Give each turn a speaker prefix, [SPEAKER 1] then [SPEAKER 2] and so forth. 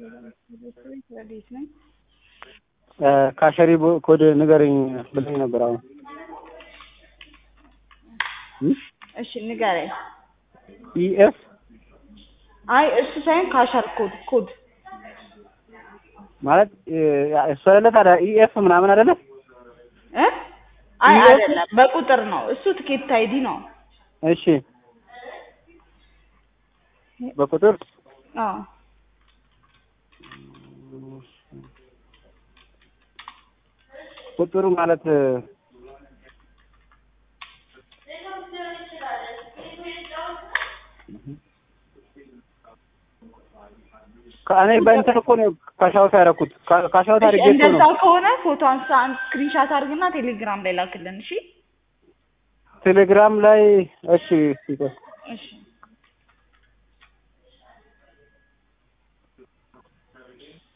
[SPEAKER 1] ረዴት ነኝ።
[SPEAKER 2] ካሸሪ ቦ- ኮድ ንገረኝ ብለኝ ነበር። አሁን
[SPEAKER 1] እሺ ንገረኝ።
[SPEAKER 2] ኢኤፍ
[SPEAKER 1] አይ እሱ ሳይሆን ካሸር ኮድ ኮድ
[SPEAKER 2] ማለት እሱ አይደለ ታዲያ ኢኤፍ ምናምን አይደለ?
[SPEAKER 1] እ አይ
[SPEAKER 2] ኢኤፍ?
[SPEAKER 1] አይደለም በቁጥር ነው እሱ ትኬት አይዲ ነው።
[SPEAKER 2] እሺ በቁጥር
[SPEAKER 1] አዎ
[SPEAKER 2] ቁጥሩ ማለት ከእኔ በእንትን እኮ ነው ካሻውት ያደረኩት ካ- ካሻውት
[SPEAKER 1] እሺ
[SPEAKER 2] አድርጌ እኮ
[SPEAKER 1] እንደዛ
[SPEAKER 2] ነው
[SPEAKER 1] ከሆነ ፎቶ አንሳ ስክሪንሻት አድርግና ቴሌግራም ላይ ላክልን። እሺ
[SPEAKER 2] ቴሌግራም ላይ እሺ ይቆይ።
[SPEAKER 1] እሺ